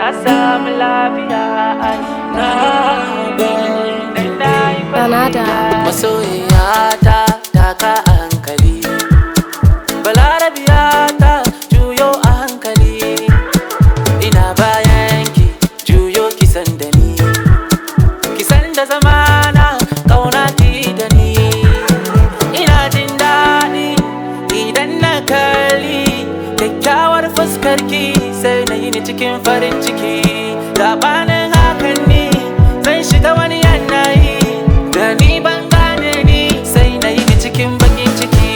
na samu lafiya ai na gani na yi Banada. masoyiya ta taka a hankali balarabiya ta juyo a hankali ina bayan ki juyo kisan da ni kisan da zamana kauna ki da ni ina jin daɗi idan na kalli kyakkyawar fuskar ki sai na yi ni cikin farin ciki gabanin hakan ni zan shiga wani yanayi da ni ban gane ni sai na yi ni cikin bakin ciki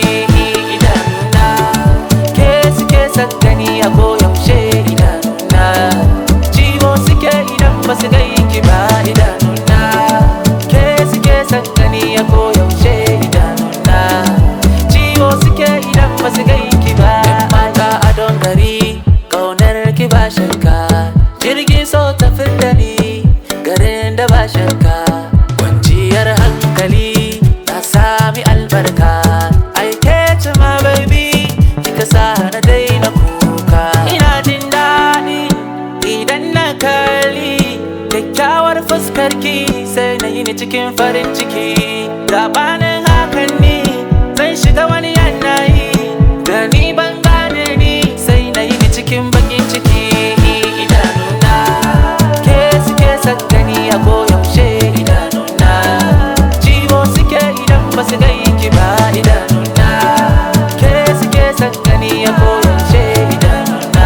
idanuna ke suke sakani a koyaushe idanuna ciwo suke idan ba su gai ki ba idanuna ke suke sakani a koyaushe idanuna ciwo suke idan ba su gai ki ba mata a don gari kaunar ki ba shakka jirgin so tafi da ni garin da ba shakka kwanciyar hankali na sami albarka aike ce ma baby kika sa na daina kuka ina jin daɗi idan na kalli kyakkyawar fuskar ki sai na yi ni cikin farin ciki gabanin hakan ni zan shiga wani yanayi da ni ban gane ni sai na yi ni cikin bakin ciki idanuna ke suke sakani a koyaushe idanuna ciwo suke idan ba su gai ki ba idanuna ke suke sakani a koyaushe idanuna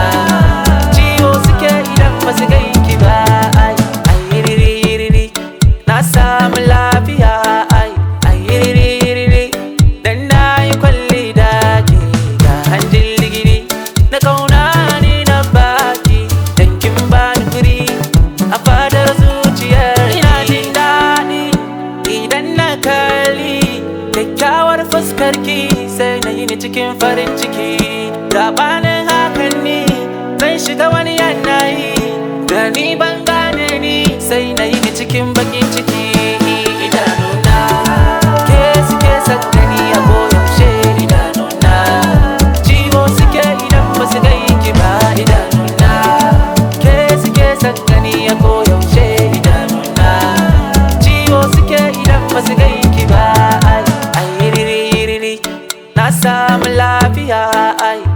ciwo suke idan ba su gai ki ba ai ai riri riri na samu lafiya ai ai riri riri dan na yi kwalli da ke ga hanjin ligiri na kauna ni na baki dan kin bani guri a fadar zuciyar ina jin daɗi idan na kalli kyakkyawar fuskar ki sai na yi ni cikin farin ciki gabanin hakan ni zan shiga wani yanayi da ni ban gane ni sai na yi ni cikin bakin ciki idanuna ke suke sakani a koyaushe idanuna ciwo suke idan ba su gai ki ba idanuna ke suke sakani a koyaushe idanuna ciwo suke idan ba su gai ki ba ai ai riri riri na samu lafiya ai